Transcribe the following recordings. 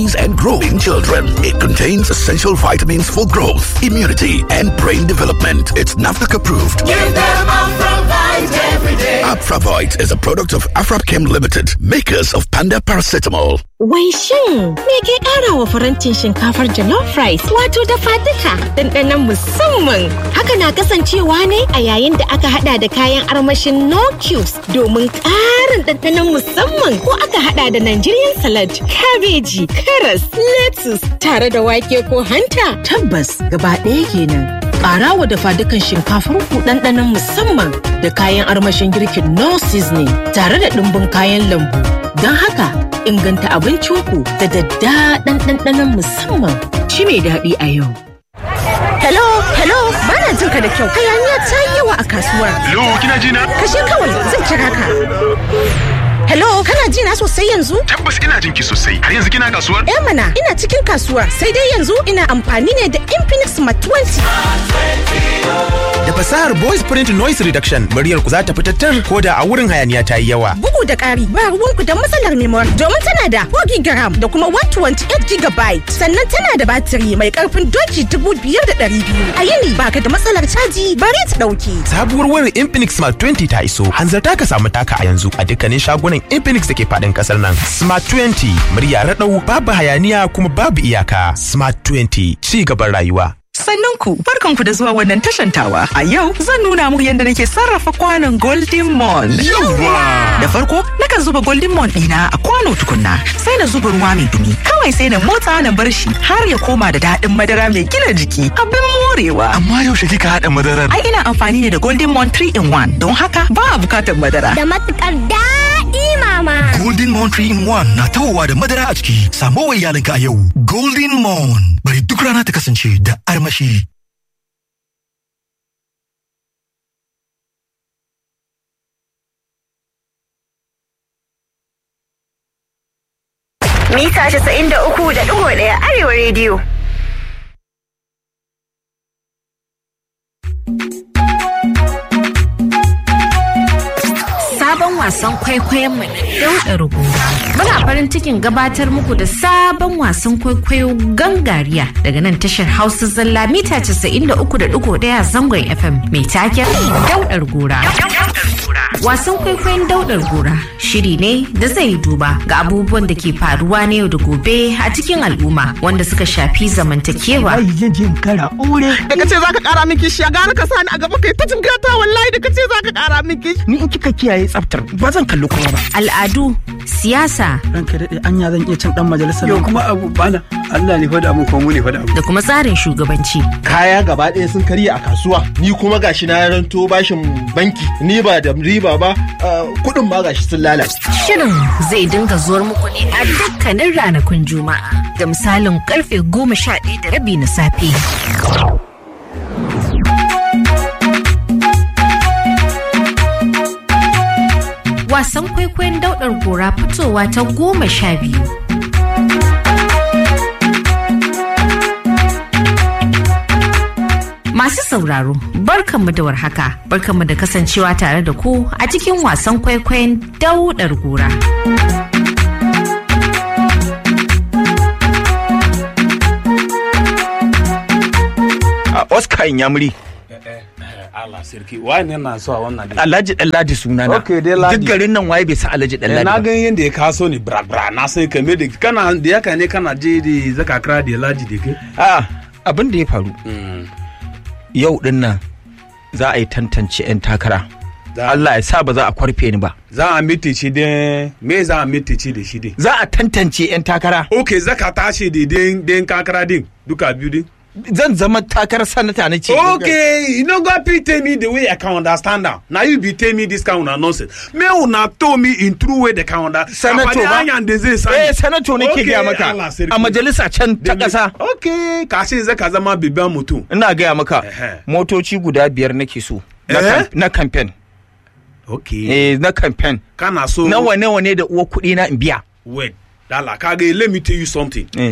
and growing children. It contains essential vitamins for growth, immunity, and brain development. It's NAFDAC approved. Give them Afravite every day. Afravite is a product of Afrapchem Limited, makers of Panda Paracetamol. Wai shin me ke ƙara wa farantin shinkafar jollof rice wato dafa duka ɗanɗanon musamman. Haka na kasancewa ne a yayin da aka hada da kayan armashin no cubes domin ƙarin ɗanɗanon musamman ko aka hada da Nigerian salad, kabeji, karas, lettuce tare da wake ko hanta. Tabbas gaba ɗaya kenan. Ƙara wa dafa dukan shinkafar ku ɗanɗanon musamman da kayan armashin girkin no seasoning tare da ɗumbin kayan lambu. Don haka inganta abincinku da daddaɗan ɗanɗanon musamman shi mai daɗi a yau. Hello, hello, ba na jin ka da kyau. Hayaniya ta yi yawa a kasuwar. Hello, kina ji na? Kashe kawai zan kira ka. Hello, kana ji na sosai yanzu? Tabbas ina jin ki sosai. Har yanzu kina kasuwar? Eh mana, ina cikin kasuwar. Sai dai yanzu ina amfani ne da Infinix Smart 20. Da fasahar voice print noise reduction, muryar ku za ta fitattar ko da a wurin hayaniya ta yi yawa. Bugu da ƙari, ba ruwanku da matsalar memory domin tana da 4 gigaram da kuma 128 gigabyte. Sannan tana da batiri mai ƙarfin doki 5,200. A yini baka da matsalar caji bari ta ɗauke. Sabuwar wayar Infinix Smart 20 ta iso. Hanzarta ka samu taka a yanzu a dukkanin shagunan Infinix da ke faɗin ƙasar nan. Smart 20 murya raɗau babu hayaniya kuma babu iyaka. Smart 20 ci gaban rayuwa. Sannan ku barkanku da zuwa wannan tashantawa. A yau zan nuna muku yadda nake sarrafa kwanon Golden Mon. Da farko nakan zuba Golden Mon ɗina a kwano tukunna sai na zuba ruwa mai dumi. Kawai sai na motsa na bar shi har ya koma da daɗin madara mai gina jiki. Abin morewa. Amma yaushe kika haɗa madarar? Ai ina amfani ne da Golden Mon 3 in 1 don haka ba a bukatar madara. Da matukar daɗi mama. Golden Mon 3 in 1 na tawowa da madara a ciki. Samo wa iyalinka a yau. Golden Mon. Bari duk rana ta kasance da armashi. Mita 93.1 Arewa Radio. sabon wasan kwaikwayon mu na rubu. Muna farin cikin gabatar muku da sabon wasan kwaikwayo gangariya daga nan tashar Hausa Zalla mita 93.1 zangon FM mai taken daudar gora. Wasan kwaikwayon daudar gora shiri ne da zai duba ga abubuwan da ke faruwa na yau da gobe a cikin al'umma wanda suka shafi zamantakewa. Ai zan je kara aure. Da kace zaka kara min kishi gara ka sani a gaba kai ta jingata wallahi da kace zaka kara min kishi. Ni in kika kiyaye tsaftar ba zan kalli kowa ba. Al'adu, siyasa. Ranka daɗe anya zan iya cin dan majalisar. Yau kuma abu bana Allah ne faɗa mun kuma mu ne faɗa mun. Da kuma tsarin shugabanci. Kaya gaba ɗaya sun karya a kasuwa. Ni kuma gashi na ranto bashin banki. Ni ba da riba ba kuɗin ma gashi sun lalace. Shirin zai dinga zuwar muku ne a dukkanin ranakun Juma'a da misalin karfe goma sha ɗaya da rabi na safe. Wasan kwaikwayon daudar gora fitowa ta goma sha biyu. Masu sauraro, barkanmu da warhaka, barkanmu da kasancewa tare da ku a cikin wasan kwaikwayon daudar gora. Oscar Inyamuri. Allah sarki wani na so a wannan dai. Alhaji Ɗanladi suna na. Okay dai Ladi. Duk garin nan waye bai san Alhaji Ɗanladi Na ba. gan yanda ya kaso ni bra bra na sai kame da kana da yaka ne kana je da zaka kira da Ladi da kai. A'a abin da ya faru. Yau din nan za a yi tantance 'yan takara. Allah ya sa ba za a kwarfe ni ba. Za a mitici da me za a mitici da shi dai. Za a tantance 'yan takara. Okay zaka tashi da den den kakara din duka biyu din. Zan zama takarar sanata na ce. Okay, you no go fit tell me the way I can understand am. Na you be tell me this kind of nonsense. Me una told me in true way they can understand. Sanato ba. Eh sanato nake gaya maka. A majalisa can ta ƙasa. Okay, kashe zaka zama bibiyan mutum. Ina gaya maka. Motoci guda biyar nake so. Na Eh? kam- Na kamfen. Okay. Eh na kamfen. Kana so. Nawa nawa ne da uwa kuɗi na in biya. Wait, Dala, Kage, let me tell you something.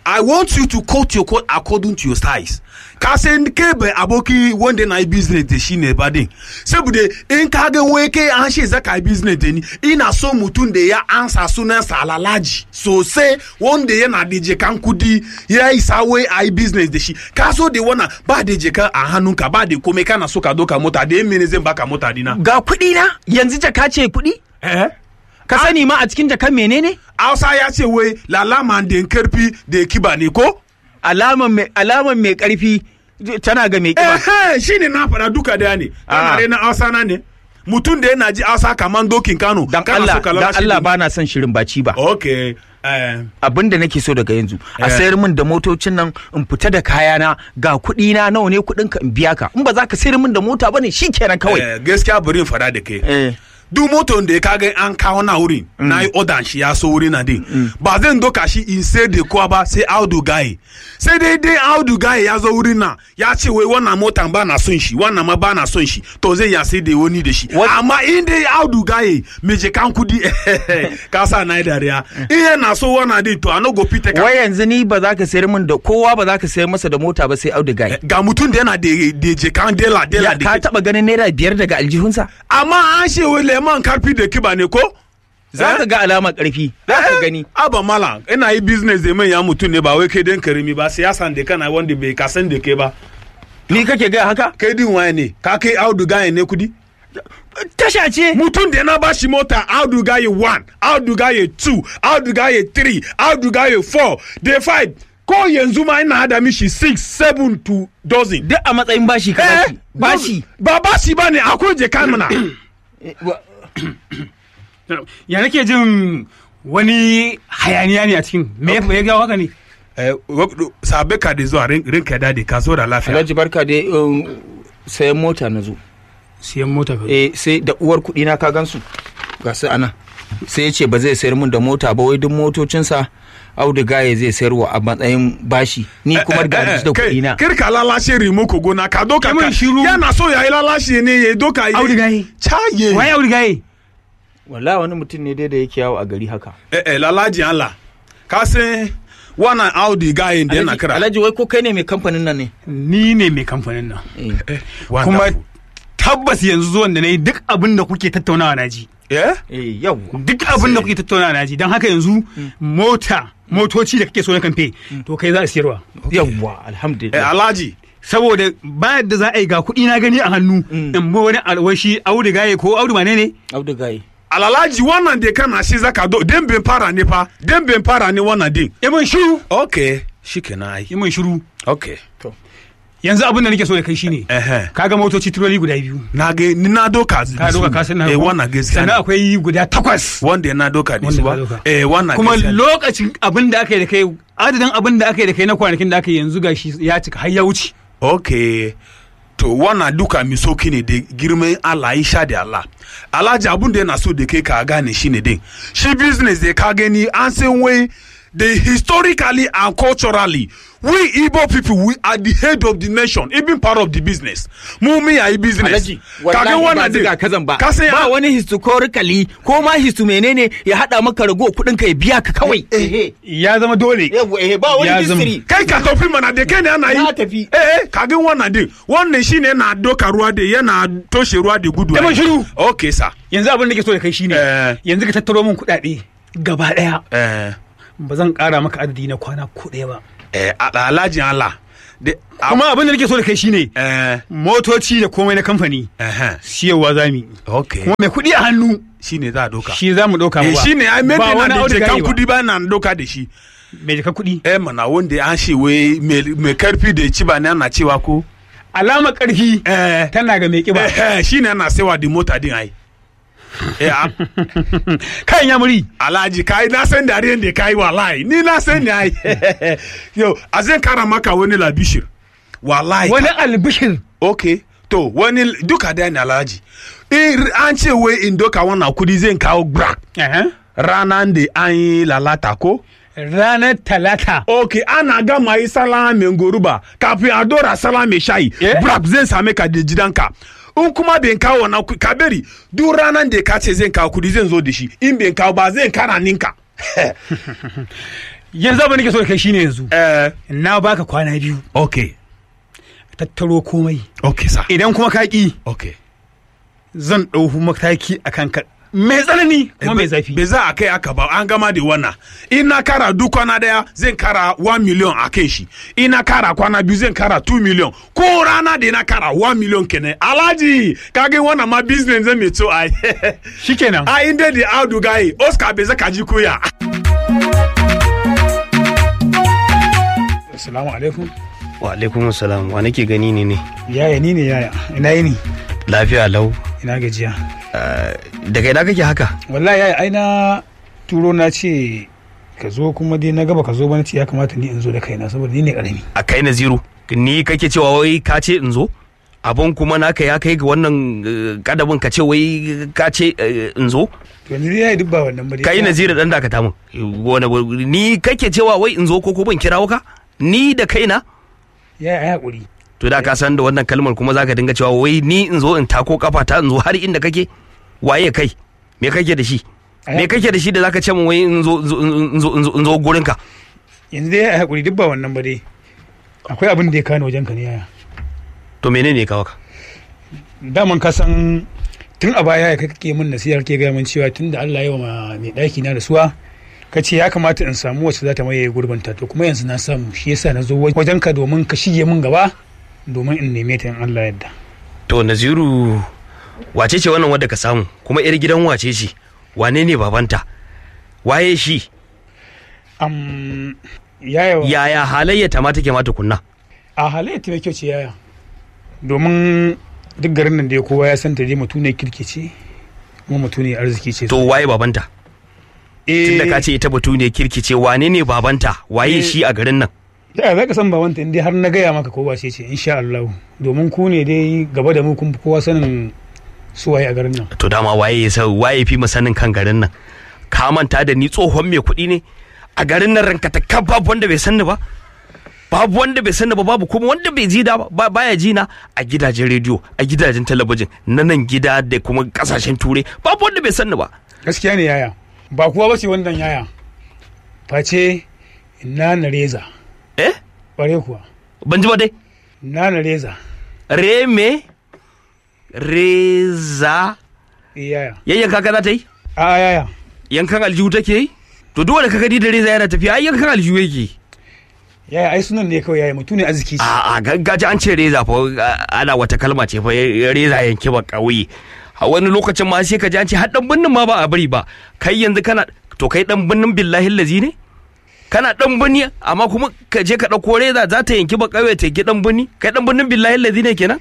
I want you to cut your coat according to your size. Ka san kai bai aboki wanda na yi business da shi ne ba din. Saboda in ka ga wai kai an ce zaka yi business da ni, ina so mutum da ya ansa sunansa alalaji sosai wanda yana da jekan kudi ya isa wai a yi business da shi. Ka so da wannan ba da jeka a hannunka ba da komai kana so ka doka mota da yin mene zan baka mota dina. Ga kuɗi na yanzu jaka ce kuɗi? Eh? Ka sani ma a cikin jakan menene? Hausa ya ce wai lalama da karfi da kiba ne ko? Alaman mai alaman mai karfi tana ga mai kiba. Eh, shi ne na faɗa duka da ne. Kana rena Hausa na ne. Mutum da yana ji Hausa kaman dokin Kano. Dan Allah, dan Allah ba na son shirin baci ba. Okay. abin da nake so daga yanzu a sayar min da motocin nan in fita da kayana ga kuɗi na nawa ne kuɗin ka in biya ka in ba za ka sayar min da mota bane shikenan kawai gaskiya bari in fada da kai duk motar da ya kaga an kawo na wurin na yi odan shi ya so wurin na din ba zan doka shi in sai da kowa ba sai audu gaye sai dai dai audu gaye ya zo wurin na ya ce wai wannan motan ba na son shi wannan ma ba na son shi to zai ya sai da wani da shi amma in dai audu gaye me je kan kudi ka sa na yi dariya in yana so wannan din to a no go fit ka wai yanzu ni ba za ka sayar min da kowa ba za ka sayar masa da mota ba sai audu gaye ga mutum da yana da je kan dela dela ka taba ganin naira biyar daga aljihunsa amma an ce wai leman karfi da kiba ne ko? Za ka ga alamar karfi, za ka gani. Aba mala, ina yi business da ya mutum ne ba wai kai den karimi ba, siyasan da kana wanda bai kasan da ke ba. Ni kake ga haka? Kai din waye ne, ka kai audu gaye ne kudi? Tasha ce. Mutum da na ba shi mota audu gaye 1, audu gaye 2, audu gaye 3, audu gaye 4, day 5. Ko yanzu ma ina hada mishi 6, 7 to dozen. Duk a matsayin bashi ka bashi. Bashi. Ba bashi ba ne akwai je mana. ya nake jin wani hayaniya ne a cikin me ya gawo haka ne sabe ka da zuwa rinka da ka zo da lafiya alhaji barka da sayan mota na zo sayan mota eh sai da uwar kuɗi na ka gansu ga su ana sai ya ce ba zai sayar min da mota ba wai duk motocinsa auduga ya zai sayarwa a matsayin bashi ni kuma ga da kuɗi na kir ka lalashe rimo ko gona ka doka ka yana so ya yi lalashe ne ya doka yi auduga yi caye wai auduga yi wala wani mutum ne dai da yake yawo a gari haka eh eh lalaji Allah ka san wannan audi gayin da yana kira alhaji wai ko kai ne mai kamfanin nan ne ni ne mai kamfanin nan kuma tabbas yanzu zuwan da na yi duk abin da kuke tattaunawa na ji eh yau duk abin da kuke tattaunawa na ji don haka yanzu mota motoci da kake so na kamfe to kai za a siyarwa yawwa alhamdulillah eh alhaji saboda ba yadda za a yi ga kuɗi na gani a hannu in bo wani alwashi audu gaye ko audu mane ne audu gaye alalaji wannan da kana shi zaka do den ben fara ne fa den ben fara ne wannan din imin shiru okay shikenan ai imin shiru okay to yanzu abin da nake so da kai shine kaga motoci turoli guda biyu na ga ni na doka ka doka ka san na eh wannan gaskiya sannan akwai guda takwas wanda na doka ne su ba eh wannan kuma lokacin abin da aka yi da kai adadin abin da aka yi da kai na kwanakin da aka yi yanzu gashi ya cika har ya wuce okay to wannan duka mi soki ne da girman Allah ya sha da Allah alhaji abun da yana so da kai ka gane shi ne din shi business da ka gani an san wai the historically and culturally we Igbo people we are the head of the nation even part of the business mu mi yayi business kaga wannan da kazan ba ba wani historically ko ma histu menene ya hada maka rago kudin ka ya biya ka kawai ya zama dole ba wani history kai ka tafi mana da kai ne ana yi tafi eh kaga wannan din wannan shine na doka ruwa da yana toshe ruwa da gudu ai shiru okay sa yanzu abin da ke so da kai shine yanzu ka tattaro min kudade gaba daya eh ba zan kara maka adadi na kwana ko ɗaya ba. Eh, alhajin Allah. Kuma abin da nake so da kai shine motoci da komai na kamfani siyarwa za mu Okay. Kuma mai kuɗi a hannu shine za a doka. Shi za mu doka ba. ba. Shi ne ai mai na da jekan kuɗi ba na doka da shi. Mai jekan kuɗi. Eh mana wanda an ce wai mai karfi da ci ba ne ana cewa ko. Alama karfi tana ga mai kiba. Shi ne ana sewa da mota din ai. kan ya muri alhaji kai na san dariyan da kai wallahi ni na san ne ai yo a zan kara maka wani labishir wallahi wani albishir okay to wani duka da ne alhaji in an ce wai in doka wannan kudi zan kawo bra ranan da an yi lalata ko ranar talata. ok ana gama yi salama mai goruba kafin a dora salama mai shayi yeah. brab zai same ka da gidanka in kuma bai kawo wannan ka bari duk ranar da ka ce zai kawo kudi zan zo da shi in bai kawo ba zai kara ninka yanzu abin da nake so da kai shine yanzu na baka kwana biyu okay tattaro komai okay sa idan kuma ka ki okay zan ɗau mataki a kanka mai tsanani kuma mai zafi bai za a kai aka ba an gama da wannan in na kara duk kwana daya zan kara 1 million a kai shi in na kara kwana biyu zan kara 2 million ko rana da na kara 1 million kenan alhaji kage wannan ma business zan mai to ai shikenan a inda da audu gaye oscar bai zaka ji koya assalamu alaikum wa alaikum salam wa nake gani ne ne yaya ni ne yaya ina yi ni lafiya lau ina gajiya daga ina kake haka wallahi yaya ai na turo na ce ka zo kuma dai na gaba ka zo ba na ce ya kamata ni in zo da kaina saboda ni ne karami a kai na zero ni kake cewa wai ka ce in zo abun kuma naka ya kai ga wannan kadabin ka ce wai ka ce in zo to yanzu dai yayi duk ba wannan ba dai kai nazira dan dakata min wani ni kake cewa wai in zo ko ko ban kirawo ka ni da kaina ya ai hakuri to da ka san da wannan kalmar kuma zaka dinga cewa wai ni in zo in tako kafa ta in zo har inda kake waye kai me kake da shi me kake da shi da zaka ce min wai in zo in zo in zo gurin ka yanzu dai ai hakuri duk ba wannan ba dai akwai abin da ya kano wajen ka ne yaya to menene ya kawo ka daman ka san tun a baya ya kake min nasihar ke gaya min cewa tun da Allah ya wa mai ɗaki na rasuwa ka ce ya kamata in samu wacce za ta maye gurbinta to kuma yanzu na samu shi yasa na zo wajen ka domin ka shige min gaba domin in neme ta in Allah yadda to naziru wace ce wannan wadda ka samu kuma yar gidan wace ce wane ne babanta waye shi um, yaya yaya halayya ta ma take ma tukunna a halayya ta mai kyau ce yaya domin duk garin nan da kowa ya san ta dai mutu ne kirki ce kuma mutu ne arziki ce to waye babanta tunda ka ce ita batu ne kirki ce wane ne babanta waye shi a garin nan ya za ka san babanta in dai har na gaya maka kowa ce ce insha Allah domin ku ne dai gaba da mu kun fi kowa sanin su waye a garin nan to dama waye ya san waye fi mu sanin kan garin nan ka manta da ni tsohon mai kuɗi ne a garin nan ranka ta kan babu wanda bai sanni ba babu wanda bai sanni ba babu kuma wanda bai ji da ba baya ji na a gidajen rediyo a gidajen talabijin na nan gida da kuma kasashen turai babu wanda bai sanni ba gaskiya ne yaya ba kuwa ba ce wannan yaya face na na reza eh bare kuwa ban ji ba dai na na reza re me reza yaya yayyan kaka za ta yi a yaya yankan aljihu take yi to duk wanda kaga da reza yana tafiya ai yankan aljihu yake yaya ai sunan ne kawai yaya mutu ne arziki a a gaggaji an ce reza fa ana wata kalma ce fa reza yanke ba kauye a wani lokacin ma sai ka ji an ce har dan binnin ma ba a bari ba kai yanzu kana to kai dan binnin billahi lazi ne kana dan binni amma kuma ka je ka dauko reza za ta yanki ba kauye ta yanki dan binni kai dan binnin billahi lazi ne kenan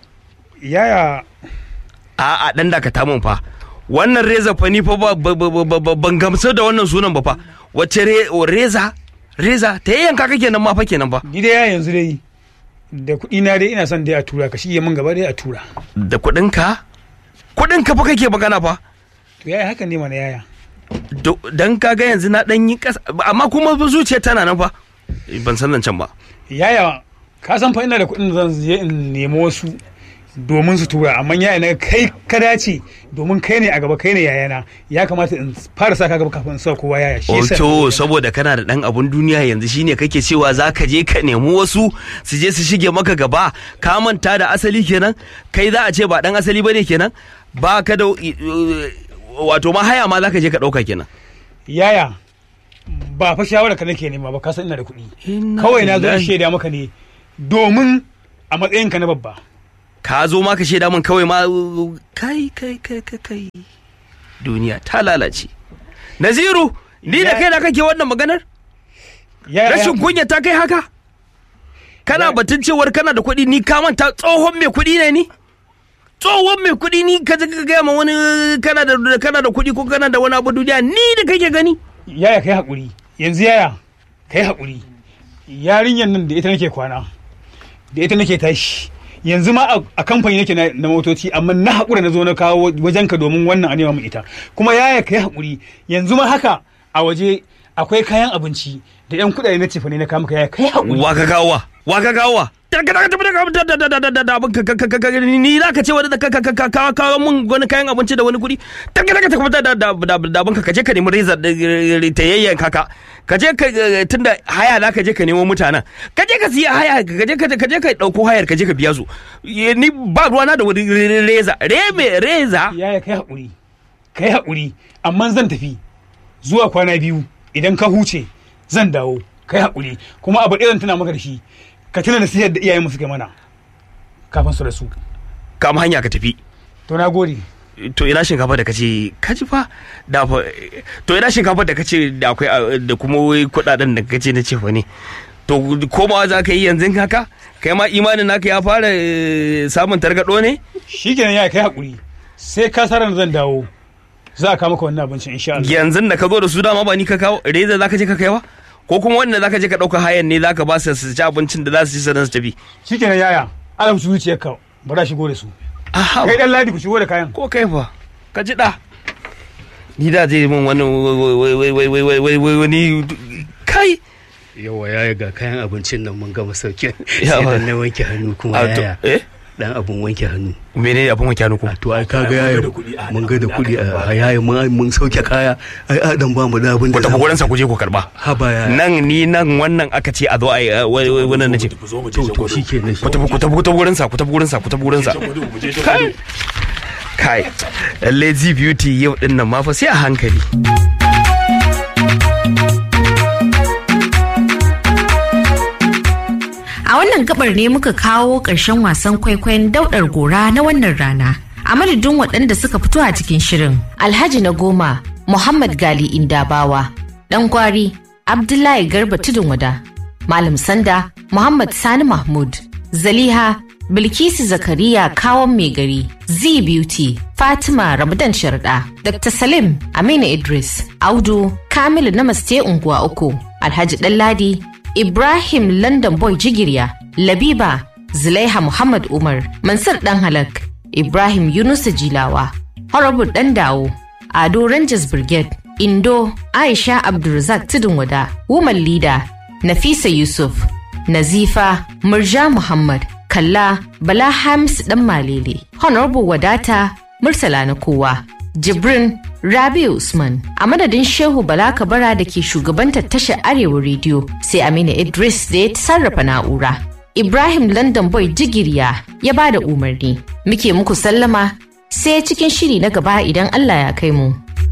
yaya a a dan da ka tamun fa wannan reza fa ni fa ban gamsu da wannan sunan ba fa wacce reza reza ta yanka kake nan ma fa kenan fa ni dai yanzu dai da kuɗi na dai ina son dai a tura ka shige min gaba dai a tura da kuɗin ka kuɗin ka fa kake magana fa to yaya haka ne mana yaya dan kaga yanzu na dan yi kasa amma kuma zuciya tana nan fa ban san nan can ba yaya ka san fa ina da kuɗin zan je in nemi wasu domin su tura amma yaya na kai ka dace domin kai ne a gaba kai ne yayana ya kamata in fara saka gaba kafin sa kowa yaya shi yasa to saboda kana da dan abun duniya yanzu shine kake cewa zaka je ka nemi wasu su je su shige maka gaba ka manta da asali kenan kai za a ce ba dan asali bane kenan ba ka da wato ma haya ma zaka je ka dauka kenan yaya ba fa shawara ka nake nema ba ka san ina da kuɗi kawai na zo in shaida maka ne domin a matsayinka na babba ka zo ma ka shaida min kawai ma kai kai kai kai kai duniya ta lalace naziru ni da kai da kake wannan maganar rashin kunya ta kai haka kana batun cewar kana da kuɗi ni ka manta tsohon mai kuɗi ne ni tsohon mai kuɗi ni ka ga gaya ma wani kana da kana da kuɗi ko kana da wani abu duniya ni da kake gani yaya kai hakuri yanzu yaya kai hakuri yarinyar nan da ita nake kwana da ita nake tashi yanzu ma a kamfani nake na motoci amma na haƙura na zo na kawo wajen ka domin wannan a nema mu ita kuma yaya kai haƙuri yanzu ma haka a waje akwai kayan abinci da yan kuɗaɗe na cefane na kama yaya kai haƙuri wa ka kawo wa ka kawo ni za ka ce wani ka kawo min wani kayan abinci da wani kuɗi daga daga ta kuma da abin ka je ka nemi reza ta yayyan kaka ka je ka eh, tunda haya za ka je ka nemo mutanen ka je ka siya haya ka je ka ka je ka dauko hayar ka je ka biya su Eh, ni ba ruwana da wani re- re- reza reme reza yaya kai haƙuri kai haƙuri amma zan tafi zuwa kwana biyu idan ka huce zan dawo kai haƙuri kuma abu ɗaya zan tuna maka da shi ka tuna da siyar da iyayen suka mana kafin su rasu kama hanya ka tafi to na gode to ina shinkafa da kace kaji fa da fa to ina shinkafa da kace da akwai ah, da kuma wai kudaden da kace na ce fa ne to komawa za ka yi yanzu haka kai ma imanin naka ya fara eh, samun targado ne shikenan yaya kai haƙuri sai ka sa ran zan dawo za a kawo maka wannan abincin insha Allah yanzu da ka zo da su dama ba ni ka kawo reza za ka je ka kaiwa ko kuma wanda za ka je ka ɗauka hayan ne za ka ba su su ci abincin da za su ci sannan su tafi shikenan yaya alam su zuciyarka ba za shigo da su Aha. kai dan ladi ku shigo da kayan ko kai fa ka ji da ni da zai min wani wai wai wai wai wai wai wai wani kai yawa ya ga kayan abincin nan mun gama sauke Yawa. sai dan na wanke hannu kuma A to, yaya eh? dan abun wanke hannu menene abun wanke hannu kuma to ai kaga yaya mun ga da kuɗi a yaya mun mun sauke kaya ai a dan ba mu da abin da ku tafi gurin sa ku je ku karba haba ya nan ni nan wannan aka ce a zo a yi eh, wai- wai- wannan nace to to shikenan ku tafi ku tafi ku tafi gurin sa ku tafi gurin sa ku tafi gurin sa kai kai lazy beauty yau din nan ma fa sai a hankali A wannan gabar ne muka kawo ƙarshen wasan kwaikwayon daudar gora na wannan rana. A madadin waɗanda suka fito a cikin shirin. Alhaji na goma, Muhammad Gali Indabawa, ɗan gwari, Abdullahi Garba Tudun Wada, Malam Sanda, Muhammad Sani Mahmud, Zaliha, Bilkisu Zakariya Kawon Mai Gari, Z Beauty, Fatima Ramadan Sharda, Dr. Salim Aminu Idris, Audu, Kamilu Namaste Unguwa Uku, Alhaji Ɗanladi, Ibrahim London Boy Jigirya, Labiba, Zulaiha Muhammad Umar, Mansur Dan Halak, Ibrahim Yunusa Jilawa, Horrible Dan Dawo, Ado Rangers Brigade, Indo, Aisha Abdulrazak Tudun Wada, Woman Leader, Nafisa Yusuf, Nazifa, Murja Muhammad, Kalla, Bala Hams Dan Malele, Honorable Wadata, Murtala na kowa, Jibrin Rabi Usman a madadin Shehu Bala Kabara da ke shugabantar tashar Arewa rediyo sai Aminu Idris da ya sarrafa na'ura. Ibrahim London Boy Jigiriya ya ba da umarni. Muke muku sallama sai cikin shiri na gaba idan Allah ya kai mu.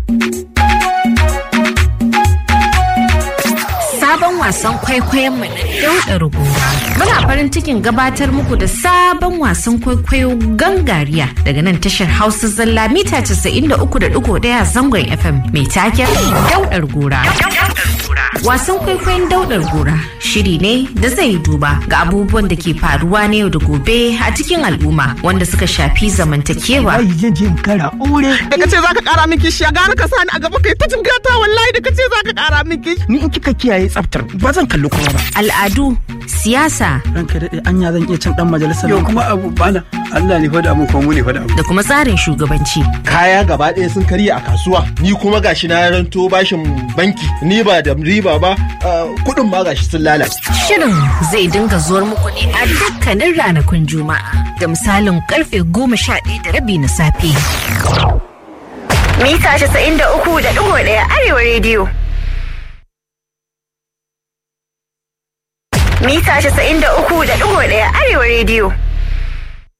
Sabon wasan kwaikwayon mu na Dauda Rubuta. Muna farin cikin gabatar muku da sabon wasan kwaikwayo gangariya daga nan tashar Hausa Zalla mita 93.1 zangon FM mai taken Daudar Gora. Wasan kwaikwayon Daudar Gora shiri ne da zai duba ga abubuwan da ke faruwa na yau da gobe a cikin al'umma wanda suka shafi zamantakewa. Ai zan je in kara aure. Da ka ce za ka kara min kishiya gara ka sani a gaba kai ta jingata wallahi da ka ce za ka kara min kishiya. Ni in kika kiyaye tsaftar ba zan kalli kowa ba. Al'adu, siyasa. Ranka daɗe anya zan iya cin ɗan majalisar. Yau kuma abu bana Allah ne fa da mu ko mu ne fa da abu. Da kuma tsarin shugabanci. Kaya gaba ɗaya sun karya a kasuwa. Ni kuma gashi na ranto bashin banki. Ni ba da riba ba kuɗin ma gashi sun lalace. Shirin zai dinga zuwar muku ne a dukkanin ranakun Juma'a da misalin karfe goma sha ɗaya da rabi na safe. Mita 93.1 Arewa rediyo. Mita 93.1 Arewa rediyo.